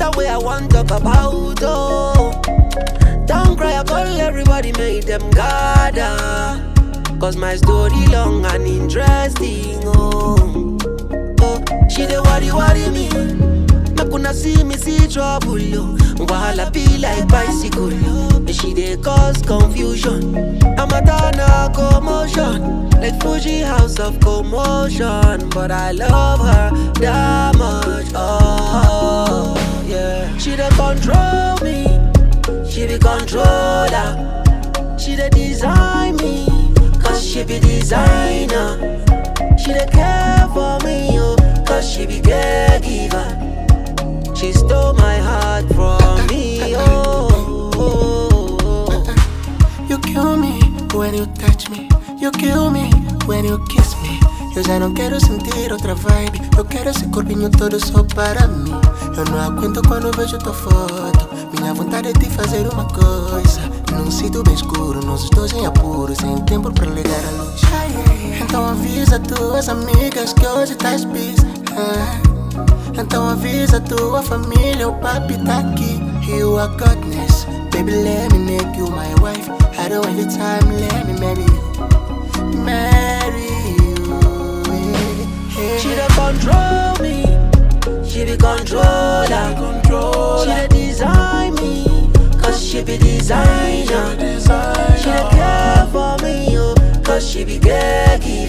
matter where I want talk about, oh. Don't cry, I call everybody, make them gather. Cause my story long and interesting, oh. Oh, she dey worry, worry me. Make una see me see trouble, yo. Wahala be like bicycle, yo. And she dey cause confusion. I'm a dana commotion, like Fuji house of commotion. But I love her that much, oh yeah. She dey control me, she be controller. She dey design me, cause she be designer. She dey care for me, yo, cause she be caregiver. She stole my heart from me, oh. oh, oh. You kill me when you touch me. You kill me when you kiss me. Eu já não quero sentir outra vibe. Eu quero esse corpinho todo só para mim. Eu não aguento quando vejo tua foto. Minha vontade é de fazer uma coisa. Num sítio bem escuro, nós dois em apuro, sem tempo para ligar a luz. Então avisa tuas amigas que hoje estás busy. ah. Então avisa tua família, o papi tá aqui. You are godness. Baby, let me make you my wife. I don't waste the time, let me marry you. Marry you. yeah. She dey control me, she be controller. She dey design me, cause she be designer. She dey care for me, yo, cause she be caregiver.